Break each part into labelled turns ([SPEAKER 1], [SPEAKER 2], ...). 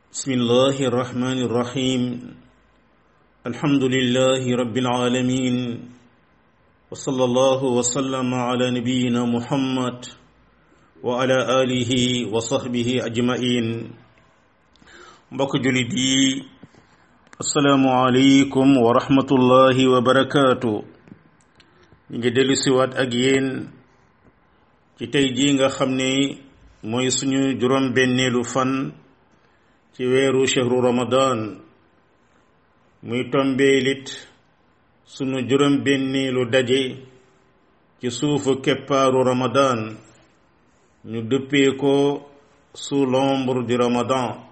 [SPEAKER 1] بسم الله الرحمن الرحيم الحمد لله رب العالمين وصلى الله وسلم على نبينا محمد وعلى آله وصحبه أجمعين mbokk julit yi asalaamu aleykum wa rahmatullahi wa barakaatu ñu ngi dellu siwaat ak yéen ci tey jii nga xam ne mooy suñu juróom benneelu fan ci weeru chehru ramadan muy tombeelit sunu juróom benneelu daje ci suufu keppaaru ramadan ñu dëppee ko sous l'ombre du ramadan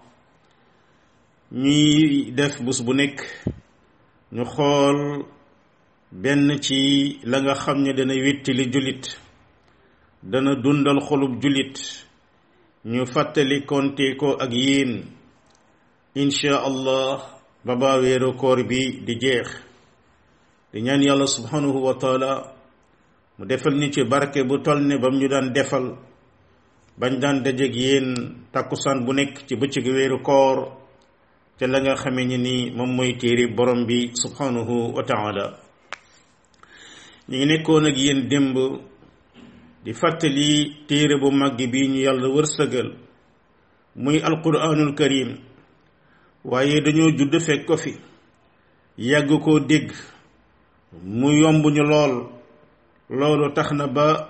[SPEAKER 1] ñuy def bés bu nekk ñu xool benn ci la nga xam ne dana wéttali jullit dana dundal xolub jullit ñu fàttali konte ko ak yéen insha allah ba baa weeru koor bi di jeex di ñaan yàlla subhanahu wa taala mu defal ñu ci barke bu toll ne bam ñu daan defal bañ daan dajeg yéen takkusaan bu nekk ci bëccëgu weeru koor te la nga xamee ni ni moom mooy téere borom bi subhanahu wa taala ñu ngi nekkoon ak yéen démb di fàttali téere bu màgg bi ñu yàlla wërsëgal muy alquranul karim waaye dañoo judd fekk ko fi yàgg koo dégg mu yomb ñu lool loolu tax na ba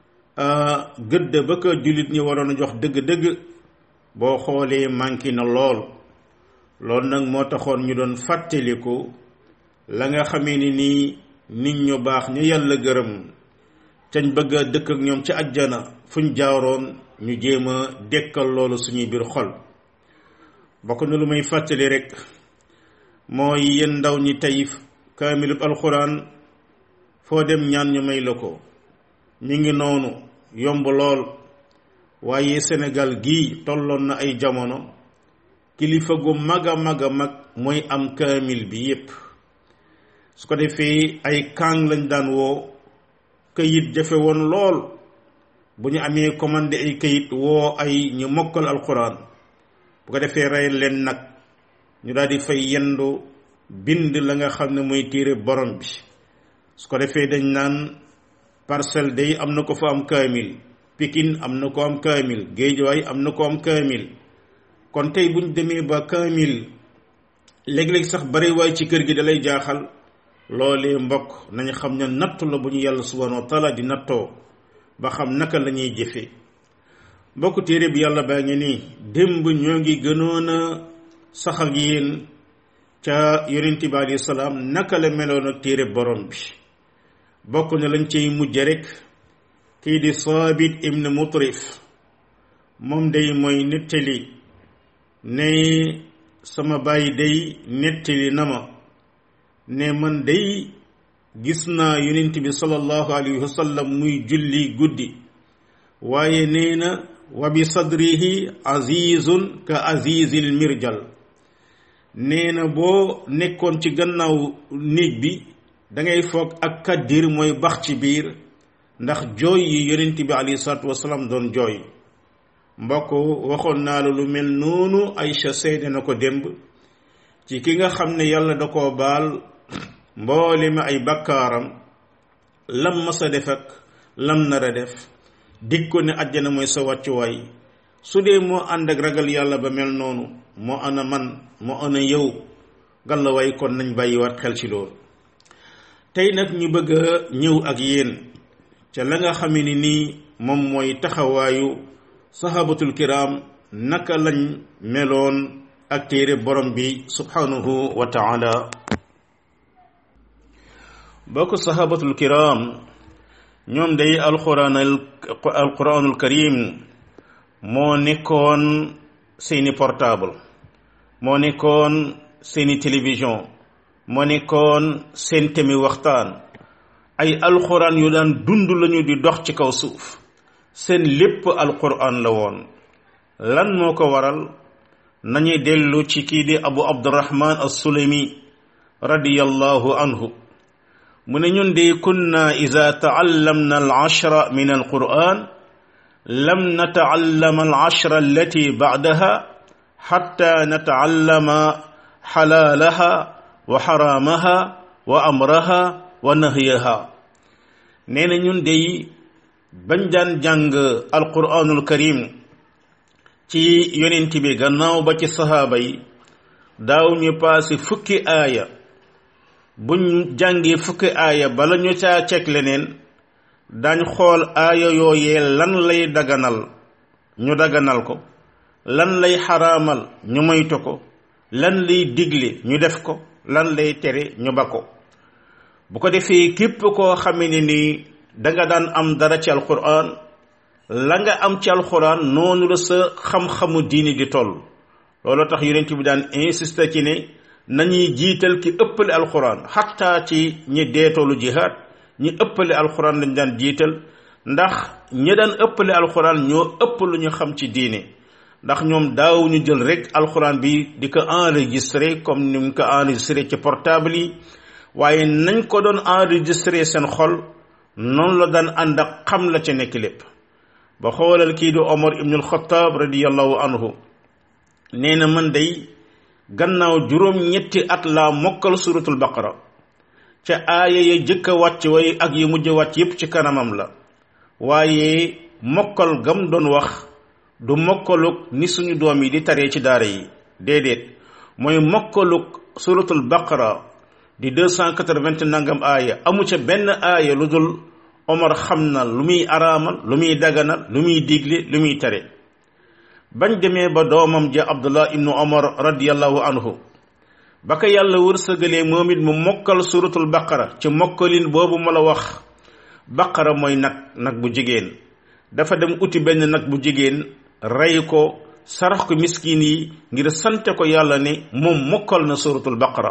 [SPEAKER 1] gëdd ba ko jullit ñi waroon a jox dëgg-dëgg boo xoolee manqué na lool loolu nag moo taxoon ñu doon fàttaliku la nga xamee ni nii nit ñu baax ñu yàlla gërëm cañ bëgg a dëkk ak ñoom ci ajjana fuñ jaaroon ñu jéem a dekkal loolu suñuy biir xol bokk na lu may fàttali rek mooy yéen ndaw ñi tey kaamilub alxuraan foo dem ñaan ñu may la ko mi ngi noonu yomb lool waaye Sénégal gii tolloon na ay jamono kilifa gu mag a mag a mag mooy am kaamil bi yépp su ko defee ay kàng lañ daan woo këyit jafe woon lool bu ñu amee commandé ay këyit woo ay ñu mokkal alquran bu ko defee rey leen nag ñu daal di fay yendu bind la nga xam ne mooy téere borom bi su ko defee dañ naan parcelle day am na ko fa am kaamil Pikine am na ko am kaamil Géejawaay am na ko am kaamil kon tey buñ demee ba kaamil léeg-léeg sax bari waay ci kër gi dalay jaaxal loolee mbokk nañu xam ne nattu la bu ñu yàlla subhanahu wa taala di nattoo ba xam naka la ñuy jëfee mbokk téere bi yàlla baa ngi nii démb ñoo ngi gënoon a sax ak yéen ca yonent bi alayhi salaam naka la meloon ak téere borom bi bokk na lañ ciy mujj rek kii di saabit ibn mutrif moom day mooy nettali ne sama bàyyi day nettali na ma ne man day gis naa yonent bi sallallahu alayhi wa sallam muy julli guddi waaye nee na wa bi sadrihi azizun ka azizil mirjal nee na boo nekkoon ci gannaaw néeg bi da ngay foog ak kaddir mooy bax ci biir ndax jooy yi yonent bi alayhi salaatu wasalaam doon jooy mbokk waxoon naa la lu mel noonu Aïcha seede na ko démb ci ki nga xam ne yàlla da koo baal mboole mi ay bakkaaram lam ma sa def ak lam nar a def dig ko ne àjjana mooy sa wàccuwaay su dee moo ànd ak ragal yàlla ba mel noonu moo ana man moo ana yow gàllawaay kon nañ bàyyi war xel ci loolu tey nag ñu bëgg a ñëw ak yéen ca la nga xam ne nii moom mooy taxawaayu sahabatul kiram naka lañ meloon ak téere borom bi subhanahu wa taala bokk sahabatul kiram ñoom day alquran alquranul karim moo nekkoon seeni portable moo nekkoon seeni télévision moo nekkoon seen temi waxtaan ay alquran yu daan dund lañu di dox ci kaw suuf seen lépp alquran la woon lan moo ko waral nañuy dellu ci kii di abu abdurahman as-sulami radiyallahu anhu mu ne ñun de kunna ida taallamna al ashra min alquran lam nataallam al ashra allati bacdaha xatta nataallama xalaalaha wa xaraamaha wa amraha wa nahyaha nee na ñun dey bañ daan jàng alquranul karim ci yonent bi gannaaw ba ci sahaaba yi daaw ñu paase fukki aaya buñ jàngee fukki aaya bala ñu caa ceg leneen dañ xool aaya yooyee lan lay daganal ñu daganal ko lan lay xaraamal ñu moytu ko lan lay digle ñu def ko lan lay tere ñu ba ko bu ko defee képp koo xamee ne ni danga daan am dara ci alquran la nga am ci alquran noonu la sa xam-xamu diini di toll loolu tax yonent bi daan insisté ci ne nañuy jiital ki ëppale alquran xatta ci ñi deetoolu jihaad ñi ëppale alquran lañ daan jiital ndax ñi daan ëppale alquran ñoo ëpp lu ñu xam ci diine ndax ñoom daaw ñu jël rek alquran bi di ko enregistré comme ni ñu ko enregistré ci portable yi waaye nañ ko doon enregistré seen xol noonu la daan ànd ak xam la ca nekk lépp ba xoolal kii di Omar ibnul Xataab radiyallahu anhu nee na man day gannaaw juróom ñetti at laa mokkal suratul baqara ca aaya ya jëkk a wàcc way ak yu mujj wàcc yépp ci kanamam la waaye mokkal gam doon wax du mokkaluk ni suñu doom yi di taree ci daara yi déedéet mooy mokkaluk suratul baqara di deux cent quatre-vingt nangam aaya amu ca benn aaya lu dul Omar xam na lu muy araamal lu muy daganal lu muy digle lu muy tere bañ demee ba doomam ja Abdullah ibnu Omar radiyallahu anhu ba ko yàlla wërsëgalee moom it mu mokkal suratul baqara ci mokkalin boobu ma la wax baqara mooy nag nag bu jigéen dafa dem uti benn nag bu jigéen rey ko sarax ko miskin yi ngir sante ko yàlla ne moom mokkal na suratul baqara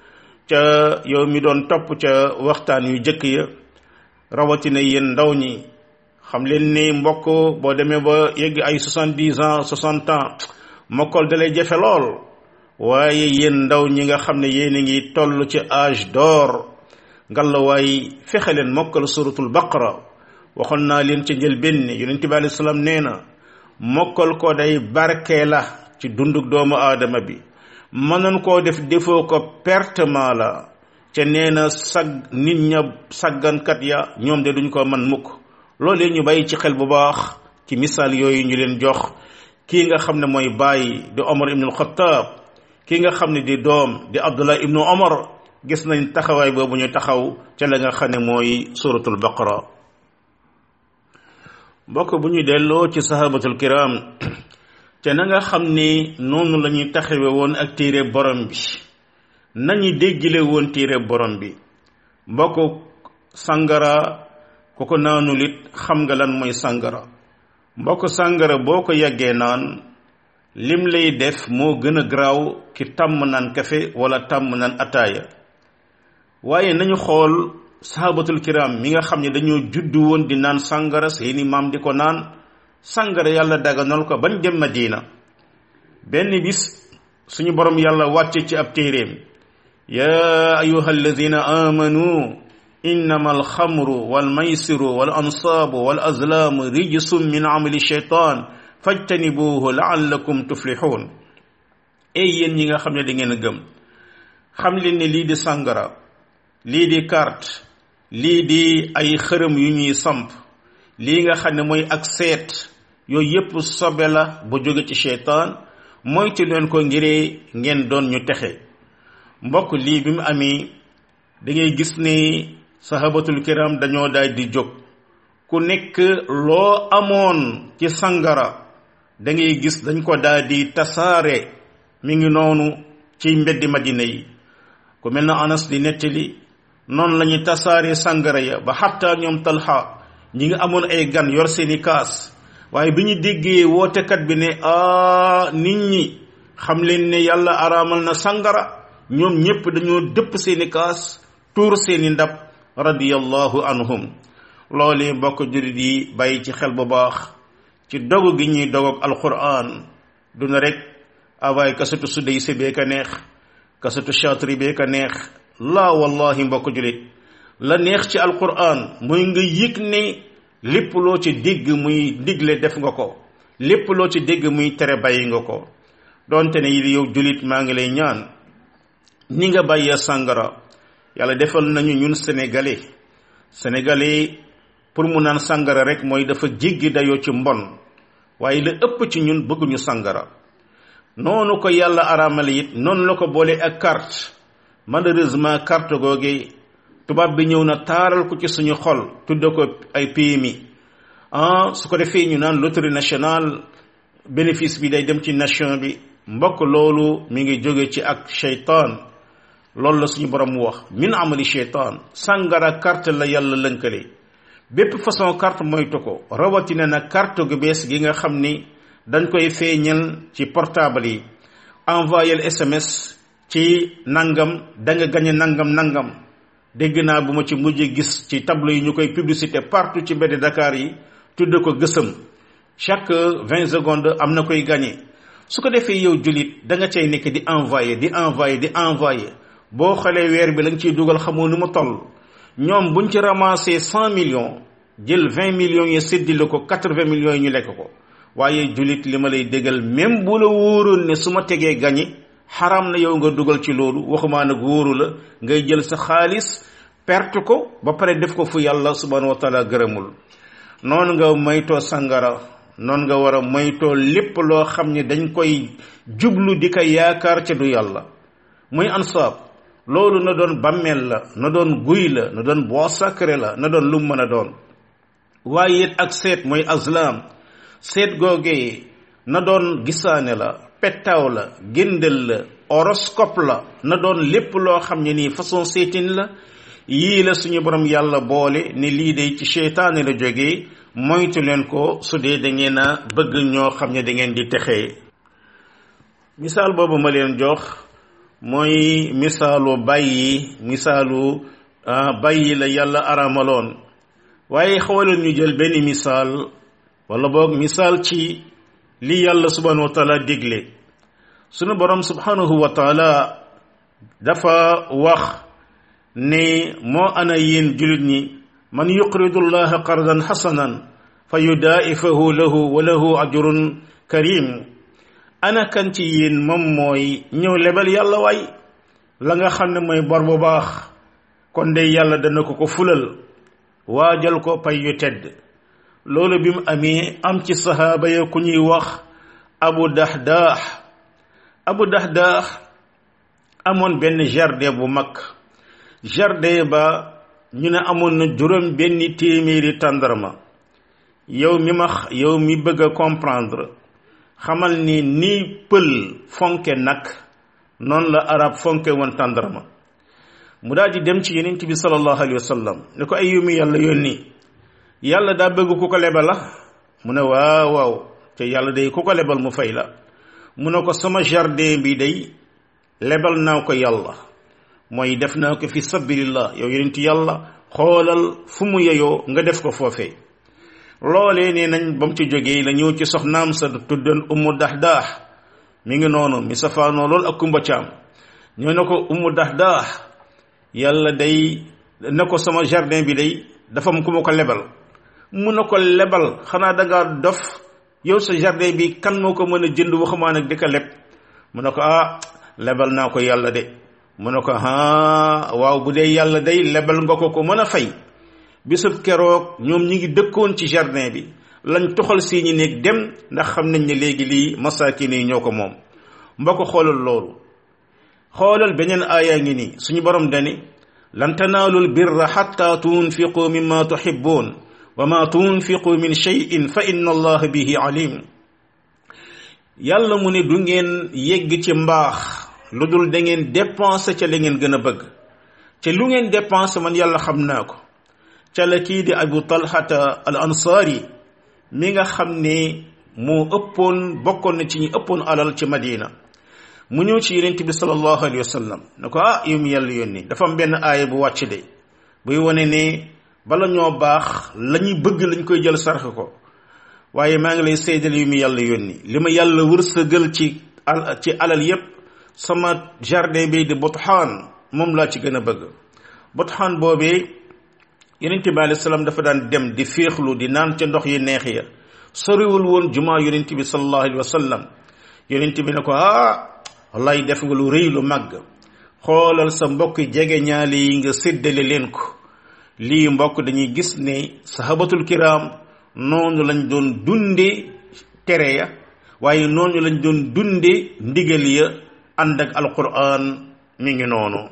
[SPEAKER 1] ca yow mi doon topp ca waxtaan yu jëkk ya rawatina yéen ndaw ñi xam leen ni mbokk boo demee ba yegg ay soixante-dix ans soixante ans mokkal dalay jafe lool waaye yéen ndaw ñi nga xam ne yéen a ngi toll ci âge d'or ngalawaay fexe leen mokkal suratul baqara waxoon naa leen ca njëlbéen ne yonent bi alayhi salaam nee na mokkal ko day barke la ci dunduk doomu aadama bi mënoon koo def defoo ko pertement la ca nee na sag nit ña saggankat ya ñoom de duñ ko man mukk loolee ñu bàyyi ci xel bu baax ci misaal yooyu ñu leen jox kii nga xam ne mooy bàyyi di Omar ibnul Xattaab kii nga xam ne di doom di Abdullah ibnu Omar gis nañ taxawaay boobu ñu taxaw ca la nga xam ne mooy suratul baqara mbokk bu ñu delloo ci sahabatul kiram te na nga xam ni noonu la ñuy taxawe woon ak téere borom bi nañu déggile woon téere borom bi mbokk sangara ku ko naanul it xam nga lan mooy sangara mbokk sangara boo ko yàggee naan lim lay def moo gën a garaaw ki tàmm naan kafe wala tàmm naan ataaya waaye nañu xool sahabatul kiram mi nga xam ne dañoo juddu woon di naan sangara seeni maam di ko naan sangara yàlla daganal ko bañ dem Madina benn bis suñu borom yàlla wàcce ci ab téeréem ya ayuha alladina amanu innama alxamru walmaysiru wal ansaabu wal azlaamu rijsum min amali shaytan fajtanibuhu laallakum tuflixuun ey yéen ñi nga xam ne da ngeen a gëm xam leen ne lii di sangara lii di carte lii di ay xërëm yu ñuy samp lii nga xam ne mooy ak seet yooyu yépp sobe la bu jóge ci seytaan moytu leen ko ngiree ngeen doon ñu texe mbokk lii bi mu amee da ngay gis ni sahabatul kiram dañoo daal di jóg ku nekk loo amoon ci sangara da ngay gis dañ ko daal di tasaare mi ngi noonu ci mbeddi madina yi ku mel na anas di nettali noonu la ñuy tasaare sangara ya ba xatta ñoom talxa ñi ngi amoon ay gan yor seeni kaas waaye bi ñu déggee wootekat bi ne a nit ñi xam leen ne yàlla araamal na sangara ñoom ñépp dañoo dëpp seeni kaas tuur seeni ndab radiyallahu anhum loolee mbokk jurit yi bàyyi ci xel bu baax ci dogu gi ñuy dog ak alquran du na rek awaay kasatu sudday si bee ka neex kasatu chatri bee ka neex laa wallahi mbokk julit la neex ci alquran mooy nga yëg ne lépp loo ci dégg muy digle def nga ko lépp loo ci dégg muy tere bàyyi nga ko donte ne yi yow julit maa ngi lay ñaan ni nga bàyyee sàngara yàlla defal nañu ñun sénégalais sénégalais pour mu naan sàngara rek mooy dafa jéggi dayoo ci mbon waaye la ëpp ci ñun bëgguñu sàngara noonu ko yàlla araamale it noonu la ko boole ak carte malheureusement carte googe tubaab bi ñëw na taaral ko ci suñu xol tudde ko ay PMI ah su ko defee ñu naan loterie nationale bénéfice bi day dem ci nation bi mbokk loolu mi ngi jóge ci ak cheytaan loolu la suñu borom wax min amali cheytaan sàngara carte la yàlla lënkale bépp façon carte moytu ko rawatina nag carte gu bees gi nga xam ni dañ koy feeñal ci portable yi envoyé SMS ci nangam da nga gañe nangam nangam dégg naa bu ma ci mujj gis ci tableau yi ñu koy publicité partout ci mbedd Dakar yi tudde ko gësëm chaque vingt secondes am na koy gagné su ko defee yow jullit da nga cay nekk di envoyé di envoyé di envoyé boo xoolee weer bi la nga ciy dugal xamoo nu mu toll ñoom buñ ci ramassé cent millions jël vingt millions yi séddile ko quatre vingt millions yi ñu lekk ko waaye jullit li ma lay déggal même bu la wóoroon ne su ma tegee gañi xaram na yow nga dugal ci loolu waxumaa nag wóoru la ngay jël sa xaalis perte ko ba pare def ko fu yàlla subhanahu wa taala gërëmul noonu nga moytoo sangara noonu nga war a moytoo lépp loo xam ne dañ koy jublu di ko yaakaar ca du yàlla muy ansaab loolu na doon bàmmeel la na doon guy la na doon bois sacré la na doon lu mën a doon waaye it ak seet mooy azlam seet googee na doon gisaane la pettaaw la géndal la horoscope la na doon lépp loo xam ne nii façon seetin la yii la suñu borom yàlla boole ne lii day ci seytaane la jógee moytu leen ko su dee da ngeen a bëgg ñoo xam ne da ngeen di texee misaal boobu ma leen jox mooy misaalu bàyyi misaalu bàyyi la yàlla aramaloon waaye xawaleen ñu jël benn misaal wala boog misaal ci li yàlla subhanahu wa taala digle sunu borom subhanahu wa taala dafa wax ne moo ana yéen julit ñi man yuqridu llaha qardan xasanan fa yudaa'ifahu lahu wa lahu ajrun karim ana kan ci yéen moom mooy ñëw lebal yàlla waay la nga xam ne mooy bor bu baax kon de yàlla dana ko ko fulal waajal ko pay yu tedd loolu bi mu amee am ci sahaaba ya ku ñuy wax abu dahdaax abu dahdaax amoon benn jardin bu mag jardin ba ñu ne amoon na juróom benn téeméeri tàndarma yow mi ma yow mi bëgg a comprendre xamal ni ni pël fonke nag noonu la arab fonke woon tàndarma mu daal di dem ci yonent bi sallallahu alayhi wa sallam ne ko ay yumi yàlla yónni yàlla daa bëgg ku ko lebal la mu ne waaw waaw te yàlla day ku ko lebal mu fay la mu ne ko sama jardin bi day lebal naa ko yàlla mooy def naa ko fi sabilillah yow yonent yàlla xoolal fu mu yeyoo nga def ko foofee loolee nee nañ ba mu ci jógee la ñëw ci soxnaam sa tuddoon ummu dahdah mi ngi noonu mi safaanoo lool ak kumba caam ñoo ne ko ummu dahdah yàlla day ne ko sama jardin bi day dafa am ku ma ko lebal mu ne ko lebal xanaa dangaa dof yow sa jardin bi kan moo ko mën a jënd waxumaa nag di ko leb mu ne ko ah lebal naa ko yàlla de mu ne ko ah waaw bu dee yàlla day lebal nga ko ko mën a fay bisub keroog ñoom ñi ngi dëkkoon ci jardin bi lañ toxal seeni néeg dem ndax xam nañ ne léegi lii masaakin yi ñoo ko moom mbokk xoolal loolu xoolal beneen aaya ngi nii suñu borom dani lan tanaalul birra xatta tunfiqu mimma tuhibbun wa ma tunfiqu min shay'in fa inna allaha bihi alim yàlla mu ne du ngeen yegg ci mbaax lu dul da ngeen dépensé ca la ngeen gën a bëgg te lu ngeen dépensé man yàlla xam naa ko ca la kii di abu talhata al ansaari mi nga xam ne moo ëppoon bokkoon na ci ñi ëppoon alal ci madina mu ñëw ci yonent bi sallallahu alayhi wa sallam ne ko ah yow mi yàlla yónni dafa am benn aaya bu wàcc de buy wane ne bala ñoo baax la ñuy bëgg lañ koy jël sarx ko waaye maa ngi lay seedal yu mu yàlla yónni li ma yàlla wërsëgal ci al ci alal yépp sama jardin bi di botxaan moom laa ci gën a bëgg botxaan boobee yonent bi alayhi salaam dafa daan dem di féexlu di naan ca ndox yi neex ya soriwul woon jumaa yonent bi sallallahu alayhi wa sallam yonent bi ne ko ah wallaay def nga lu rëy lu màgg xoolal sa mbokk jege ñaali yi nga séddale leen ko lii mbokk dañuy gis ne sahabatul kiram noonu lañ doon dunde tere ya waaye noonu lañ doon dunde ndigal ya ànd ak alquran mi ngi noonu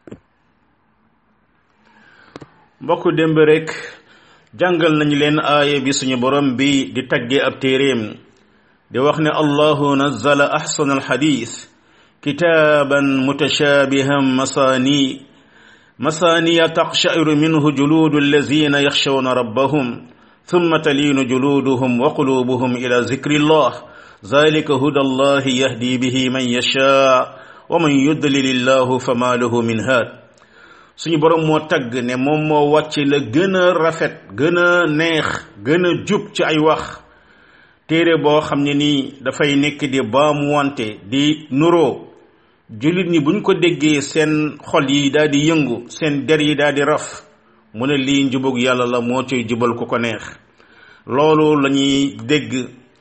[SPEAKER 1] mbokk démb rek jàngal nañu leen aaya bi suñu borom bi di taggee ab téeréem di wax ne allahu nazzala ahsana alxadis kitaaban mutashabihan masani masaniya taqshairu minhu juludu allazina yaxshawna rabbahum thumma talinu juluduhum wa qulubuhum ila zikri llah zalika huda allahi yahdi bihi man yashaa wa man yudlil illahu fama lahu min haad suñu borom moo tagg ne moom moo wàcc la gën a rafet gën a neex gën a jub ci ay wax téere boo xam ne nii dafay nekk di baamu wante di nuroo jullit ñi buñ ko déggee seen xol yi daal di yëngu seen der yi daal di raf mu ne lii njubug yàlla la moo ciy jubal ku ko neex loolu la ñuy dégg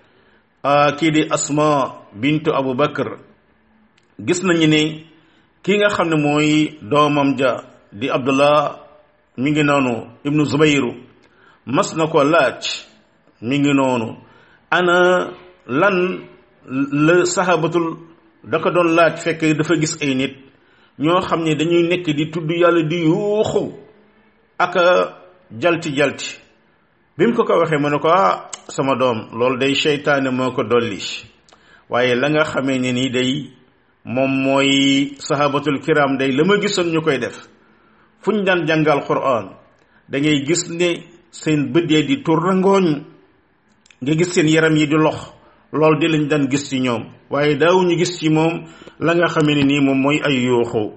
[SPEAKER 1] kii di asma bintu abu bakar gis nañu ne ki nga xam ne mooy doomam ja di abdullah mi ngi noonu ibnu zubayru mas na ko laaj mi ngi noonu ana lan la sahabatul da ko doon laaj fekk dafa gis ay nit ñoo xam ne dañuy nekk di tudd yàlla di yuuxu ak jalti jalti bi mu ko ko waxee mu ne ko ah sama doom loolu day seytaane moo ko dolli waaye la nga xamee ne nii day moom mooy sahabatul kiram day la ma gisoon ñu koy def fu ñu daan jàngal quran da ngay gis ne seen bët yi di tur rangooñ nga gis seen yaram yi di lox loolu di lañ daan gis ci ñoom waaye daawuñu gis ci moom la nga xamee ne nii moom mooy ay yuuxu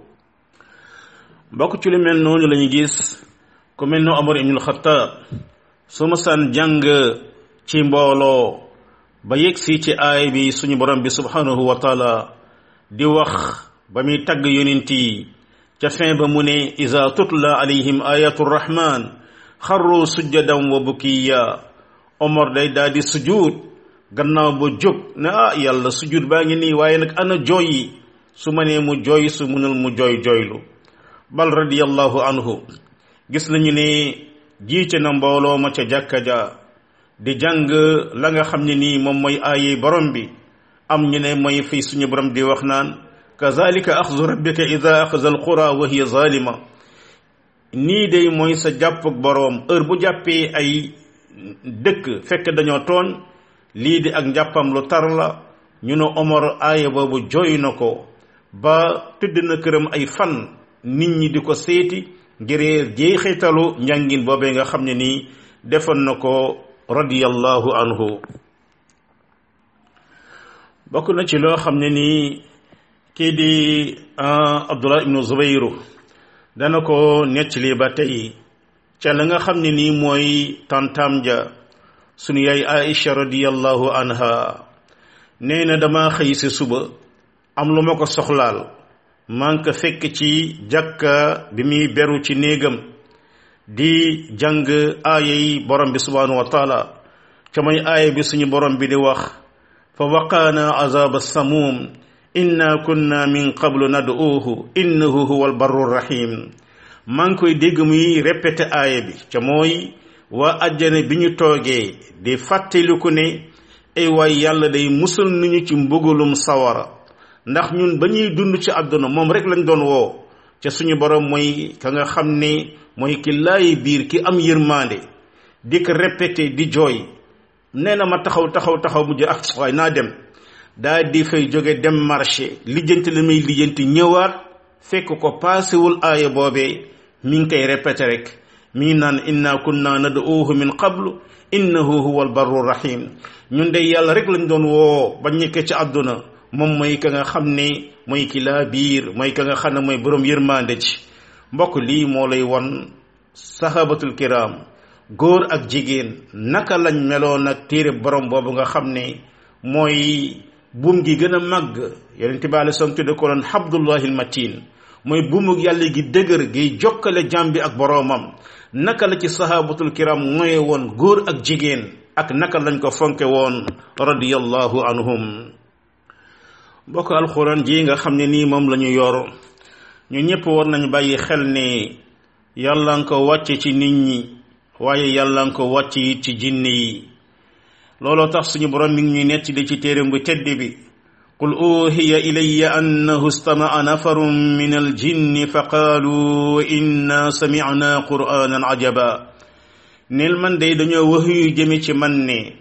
[SPEAKER 1] bokk ci lu mel noonu la ñu gis ku mel no Omar ibnul Xattaab su ma saan jàng ci mbooloo ba yegg si ci aay bi suñu borom bi subhanahu wa taala di wax ba muy tagg yonent yi ca fin ba mu ne iza tutla alayhim ayatu rahman xarru sujjadan wa bukiya Omar day daal di sujud gannaaw ba jóg ne ah yàlla sujud baa ngi nii waaye nag ana jooy yi su ma nee mu jooy su munul mu jooy jooylu bal radiyallahu anhu gis nañu ne jiite na mbooloo ma ca jàkka ja di jàng la nga xam ne nii moom mooy aaye borom bi am ñu ne mooy fii suñu borom di wax naan kazalika axzu rabbika ida axaza alqura wa hiya zalima nii day mooy sa jàppug boroom heure bu jàppee ay dëkk fekk dañoo tooñ lii di ak njàppam lu tar la ñu ne Omar aaya boobu jooy na ko ba tëdd na këram ay fan nit ñi di ko seeti ngir jeexitalu njàngin boobee nga xam ne nii defoon na ko radiyallahu anhu bokk na ci loo xam ne nii kii di Abdullah ibnu Zubayru dana ko nettali ba tey ca la nga xam ne nii mooy tantam ja sunu yaay Aïcha radiyallahu anha nee na dama xëy si suba am lu ma ko soxlaal maa ngi ko fekk ci jàkka bi muy beru ci néegam di jàng aaya yi borom bi subhanahu wa taala ca mooy aaya bi suñu borom bi di wax fa waqaana azaba samum inna kunna min qablu nad'uuhu innahu huwa albarru rahim maa ngi koy dégg muy répété aaya bi ca mooy waa àjjana bi ñu toogee di fàttaliku ne ay waay yàlla day musal nañu ci mbugalum sawara ndax ñun ba ñuy dund ci àdduna moom rek lañ doon woo ca suñu borom mooy ka nga xam ne mooy ki laay biir ki am yërmande di ko répété di jooy nee na ma taxaw taxaw taxaw mujj ak waay naa dem daa di fay jóge dem marché lijjanti la muy lijjanti ñëwaat fekk ko paasewul aaya boobee mi ngi koy répété rek mi ngi naan inna kunna nad'uuhu min qablu innahu huwa albarru rahim ñun de yàlla rek lañ doon woo ba ñekkee ci àdduna moom mooy ka nga xam ne mooy ki laa biir mooy ka nga xam ne mooy borom yërmande ci mbokk lii moo lay won sahabatul kiram góor ak jigéen naka lañ meloon ak téere borom boobu nga xam ne mooy buum gi gën a màgg yonente bi alei salaam tudde ko doon habdullahi almatin mooy buumug yàlla gi dëgër gi jokkale jàmm bi ak boroomam naka la ci sahabatul kiram mooy woon góor ak jigéen ak naka lañ ko fonke woon radiyallahu anhum mbokk alxuraan ji nga xam ne nii moom la ñu yor ñu ñëpp war nañu bàyyi xel ne yàlla nga ko wàcce ci nit ñi waaye yàlla nga ko wàcce it ci jinne yi looloo tax suñu borom mi ngi ñuy netti di ci téeram bu tedd bi qul uhiya ilayya annahu istama'a nafarun min aljinni fa qaalu inna sami'na qur'anan ajaba neel man day dañoo wax yu jëme ci man ne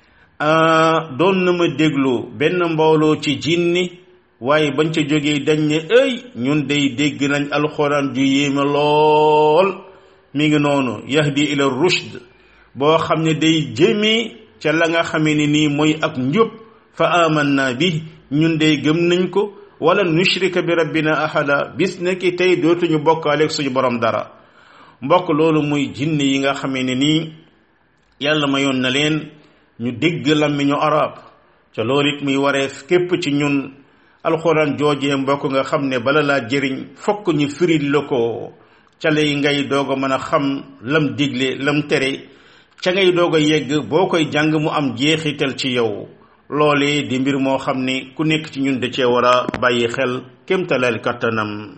[SPEAKER 1] doon na ma déglu benn mbooloo ci jinni waaye bañ ca jógee dañ ne ëy ñun day dégg nañ alxuraan ju yéeme lool mi ngi noonu yahdi ila rushd boo xam ne day jëmee ca la nga xamee ne nii mooy ak njub fa amanna bi ñun day gëm nañ ko wala nushrika bi rabbina ahada bis nekki tey dootuñu bokkaaleeg suñu borom dara mbokk loolu muy jinne yi nga xamee ne nii yàlla mayoon na leen ñu dégg làmmiñu arab ca loolu it muy wareef képp ci ñun alxuraan joojee mbokk nga xam ne bala laa jëriñ fokk ñu firil la ko ca lay ngay doog a mën a xam lam digle lam tere ca ngay doog a yegg boo koy jàng mu am jeexital ci yow loolee di mbir moo xam ne ku nekk ci ñun da cee war a bàyyi xel kémtalal kattanam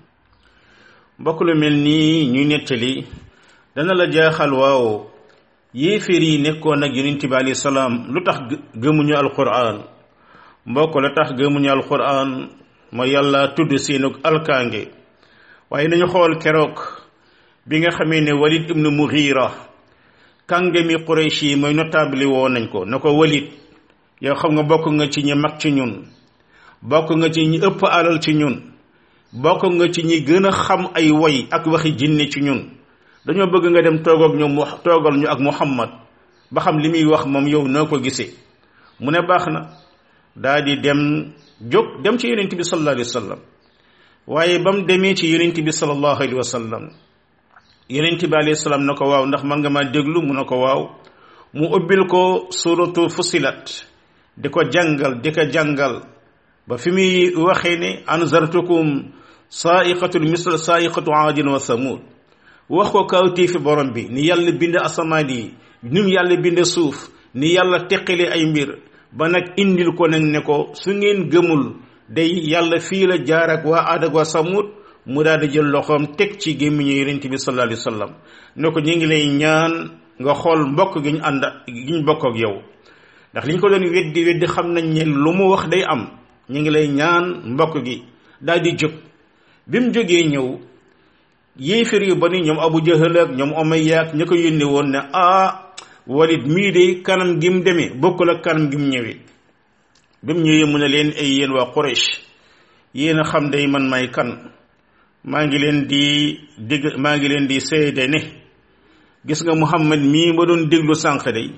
[SPEAKER 1] mbokk lu mel nii ñuy nettali dana la jaaxal waaw yéeféer yi nekkoon ak yonent bi alayhi salaam lu tax gëmuñu alquran mbokk la tax gëmuñu alquran mooy yàlla tudd seenu alkaange waaye nañu xool keroog bi nga xamee ne walid ibnu mughira kàngami quraysh yi mooy notable woo nañ ko na ko walid yow xam nga bokk nga ci ñi mag ci ñun bokk nga ci ñi ëpp alal ci ñun bokk nga ci ñi gën a xam ay woy ak waxi jinne ci ñun dañoo bëgg nga dem toog ak ñoom mu toogal ñu ak muhammad ba xam li muy wax moom yow noo ko gisee mu ne baax na daa di dem jóg dem ci yonent bi sallallahu alayhi wa sallam waaye ba mu demee ci yonent bi sallallahu alayhi wa sallam yonent bi alayhi salaam na ko waaw ndax man nga ma déglu mu ne ko waaw mu ubbil ko suratu fusilat di ko jàngal di ko jàngal ba fi muy waxee ne anzartukum saaiqatul misl saaiqatu aadin wa samud wax ko kawtii fi borom bi ni yàlla bind asamaan yi ni mu yàlla bind suuf ni yàlla teqale ay mbir ba nag indil ko nag ne ko su ngeen gëmul day yàlla fii la jaar ak waa aad ak waa samud mu daal di jël loxoom teg ci gémmiñu yonent bi sallallahu alayhi wa sallam ne ko ñu ngi lay ñaan nga xool mbokk gi ñu ànd gi ñu bokk ak yow ndax li ñu ko doon weddi weddi xam nañ ne lu mu wax day am ñu ngi lay ñaan mbokk gi daal di jóg bi mu jógee ñëw yéefér yu bari ñoom abu jahal ak ñoom umayya ak ña ko yónni woon ne ah walid mii de kanam gi mu demee bokkul ak kanam gi mu ñëwee bi mu ñëwee mu ne leen ay yéen waa Quraysh yéen a xam day man may kan maa ngi leen di digg maa ngi leen di seede ne gis nga muhammad mii ma doon déglu sànq day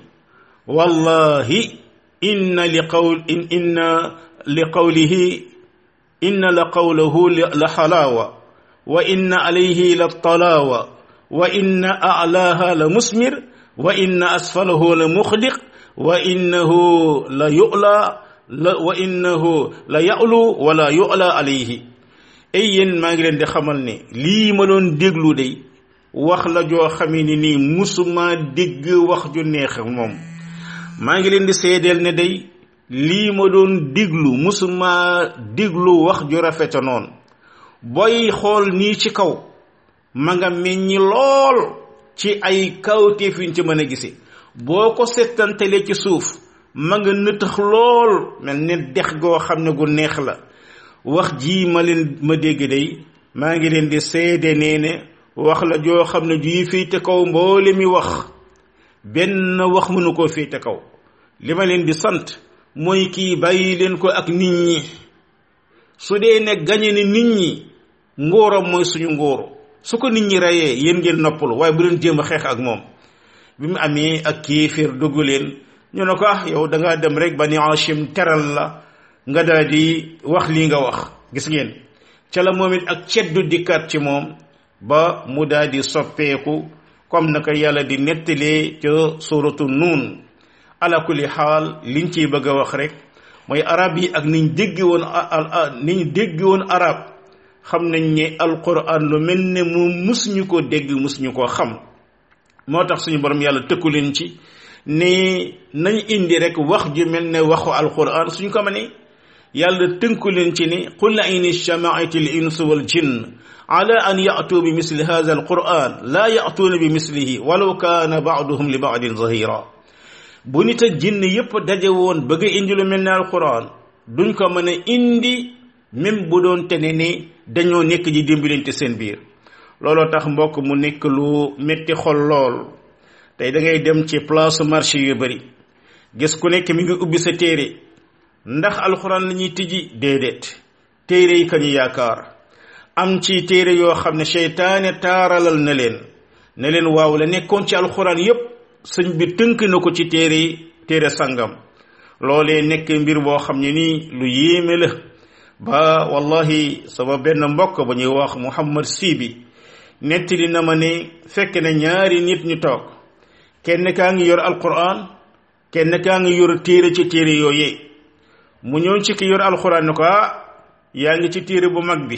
[SPEAKER 1] wallahi inna li qawl in inna li qawlihi inna la qawlahu la xalaawa wa inna alayhi la talaawa wa inna a'laaha la musmir wa inna asfalahu la muxdiq wa innahu la yu'la la wa innahu la ya'lu wala yu'la alayhi ay yéen maa ngi leen di xamal ne lii ma doon déglu day wax la joo xamee ni nii musuma dégg wax ju neex moom maa ngi leen di seedeel ne day lii ma doon déglu musuma déglu wax ju rafeta noonu booy xool nii ci kaw ma nga meññi lool ci ay kawteef yuñ ci mën a gise boo ko settantelee ci suuf ma nga nëtëx lool mel ne dex goo xam ne gu neex la wax ji ma leen ma dégg day maa ngi leen di seede nee ne wax la joo xam ne juy féete kaw mboole mi wax benn wax mënu koo féete kaw li ma leen di sant mooy kii bàyyi leen ko ak nit ñi su dee ne gañe ni nit ñi ngóoram mooy suñu ngóoro su ko nit ñi reyee yéen ngeen noppalu waaye bu leen jéem a xeex ak moom bi mu amee ak kéeféer dugg leen ñu ne ko ah yow da ngaa dem rek ba ni Hachim teral la nga daal di wax lii nga wax gis ngeen ca la moom it ak ceddu dikkaat ci moom ba mu daal di soppeeku comme naka yàlla di nettalee ca suratu nuun ala kulli xaal liñ ciy bëgg a wax rek mooy arab yi ak niñ dégg woon niñ dégg woon arab xam nañ ne alquran lu mel ne mu mus ñu ko dégg mus ñu ko xam moo tax suñu borom yàlla tëkku leen ci ne nañ indi rek wax ju mel ne waxu alquran suñ ko mënee yàlla tënku leen ci ni qul in ijtamaat al insu wal jinn ala an ya'tu bi misli hadha al quran la ya'tuuna bi mislihi walaw kaana ba'duhum li ba'din zahira bu nit ak jinn yépp daje woon bëgg a indi lu mel ne alquran duñ ko mën a indi même bu doon tene ni dañoo nekk ji dimbalante seen biir looloo tax mbokk mu nekk lu metti xol lool tey da ngay dem ci place marché yu bari gis ku nekk mi ngi ubbi sa téere ndax alxuraan la ñuy tijji déedéet téere yi kañu yaakaar am ci téere yoo xam ne seytaane taaralal na leen ne leen waaw la nekkoon ci alxuraan yépp sëñ bi tënk na ko ci téere yi téere sangam loolee nekk mbir boo xam ne nii lu yéeme la ba wallahi sama benn mbokk ba ñuy wax Muhammad Sibi nettali na ma ne fekk na ñaari nit ñu toog kenn kaa ngi yor alquran kenn kaa ngi yor téere ci téere yooyee mu ñëw ci ki yor alquran ne ko ah yaa ngi ci téere bu mag bi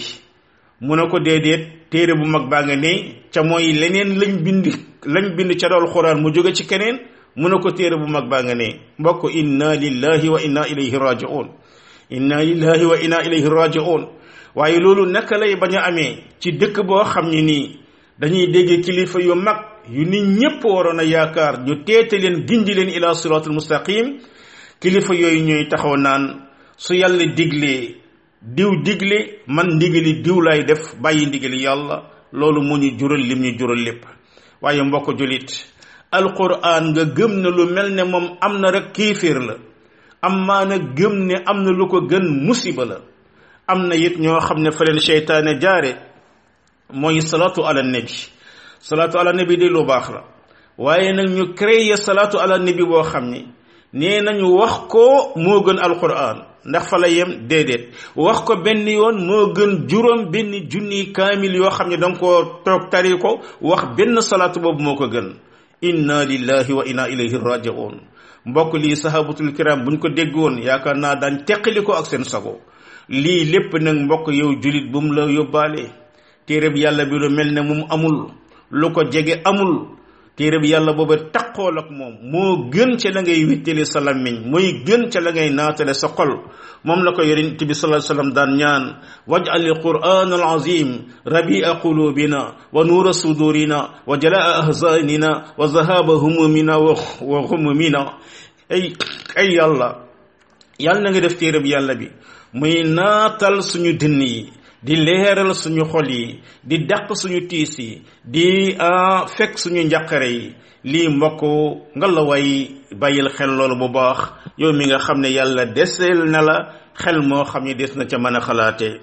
[SPEAKER 1] mu ne ko déedéet téere bu mag baa nga ne ca mooy leneen lañ bind lañ bind ca dool alquran mu jóge ci keneen mu ne ko téere bu mag baa nga ne mbokk inna lillahi wa inna ilayhi raji'un inna lillahi wa inna ilayhi raji'un waaye loolu naka lay bañ a amee ci dëkk boo xam ne nii dañuy dégg kilifa yu mag yu nit ñépp waroon a yaakaar ñu teete leen gindi leen ila siratul mustaqim kilifa yooyu ñooy taxaw naan su yàlla diglee diw digle man ndigali diw lay def bàyyi ndigali yàlla loolu mu ñu jural lim ñu jural lépp waaye mbokk julit alquran nga gëm na lu mel ne moom am na rek kéeféer la am maa na gëm ne am na lu ko gën musiba la am na it ñoo xam ne fa leen seytaane jaare mooy salaatu ala nabi salaatu ala nabi de lu baax la waaye nag ñu créer salaatu ala nabi boo xam ni nee nañu wax ko moo gën alquran ndax fa la yem déedéet wax ko benn yoon moo gën juróom benn junni kaamil yoo xam ne danga koo toog tari ko wax benn salaatu boobu moo ko gën inna lillahi wa inna ilayhi raji'un mbokk lii sahabatul kiram buñ ko déggoon yaakaar naa daan teqali ko ak seen sago lii lépp nag mbokk yow julit bu mu la yóbbaale téere bi yàlla bi lu mel ne moom amul lu ko jege amul téere bi yàlla booba taqool ak moom moo gën ca la ngay wittali sa lammiñ mooy gën ca la ngay naatale sa xol moom la ko yonent bi sallallahu alayhi wasallam daan ñaan waj'al alquran alazim rabi'a qulubina wa nuura sudurina wa jalaa ahzanina wa zahaba humumina wa humumina ay ay yàlla yàlla na nga def téere bi yàlla bi muy naatal suñu dënn yi di leeral suñu xol yi di dàq suñu tiis yi di fekk suñu njàqare yi lii mbokk nga la way bàyyil xel loolu bu baax yow mi nga xam ne yàlla deseel na la xel moo xam ne des na ca mën a xalaatee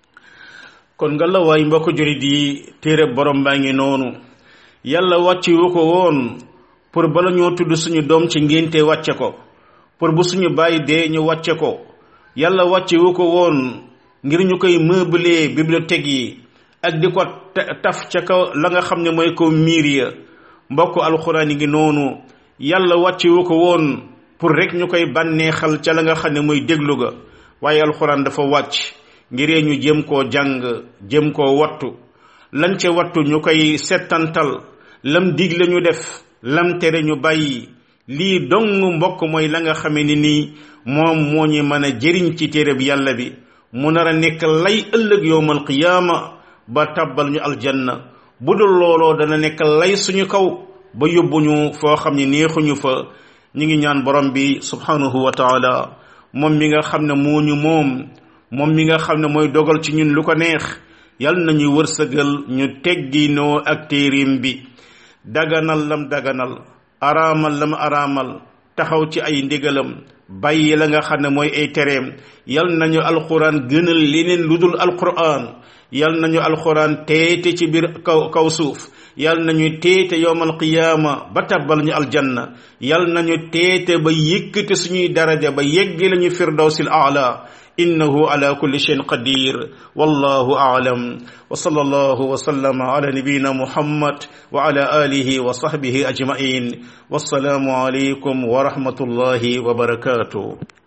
[SPEAKER 1] kon nga la way mbokk jurit yi téere borom baa ngi noonu yàlla wàcce wu ko woon pour bala ñoo tudd suñu doom ci ngénte wàcce ko pour bu suñu bàyyi dee ñu wàcce ko yàlla wàcce wu ko woon ngir ñu koy meubler bibliothèque yi ak di ko taf ca kaw la nga xam ne mooy ko miir ya mbokk alxuraan yi ngi noonu yàlla wàcce wu ko woon pour rek ñu koy bànneexal ca la nga xam ne mooy déglu ga waaye alxuraan dafa wàcc ngiree ñu jëm koo jàng jëm koo wattu lañ ca wattu ñu koy settantal lam digle ñu def lam tere ñu bàyyi lii dong mbokk mooy la nga xame ni nii moom moo ñu mën a jëriñ ci téere bi yàlla bi mu nar a nekk lay ëllëg yowmal qiyaama ba tàbbal ñu aljanna bu dul looloo dana nekk lay suñu kaw ba yóbbuñu foo xam ne neexuñu fa ñu ngi ñaan borom bi subhanahu wa taala moom mi nga xam ne moo ñu moom moom mi nga xam ne mooy dogal ci ñun lu ko neex yal nañu wërsëgal ñu tegginoo ak téerim bi daganal lam daganal araamal lam araamal taxaw ci ay ndigalam bàyyi la nga xam ne mooy ay tereem yal nañu alquran gënal leneen lu dul alquran yal nañu alquran teete ci biir kaw kaw suuf yal nañu teete yowmal qiyaama ba tabbal ñu aljanna yal nañu teete ba yëkkate suñuy daraja ba yeggi lañu firdawsil aala إنه على كل شيء قدير والله أعلم وصلى الله وسلم على نبينا محمد وعلى آله وصحبه أجمعين والسلام عليكم ورحمة الله وبركاته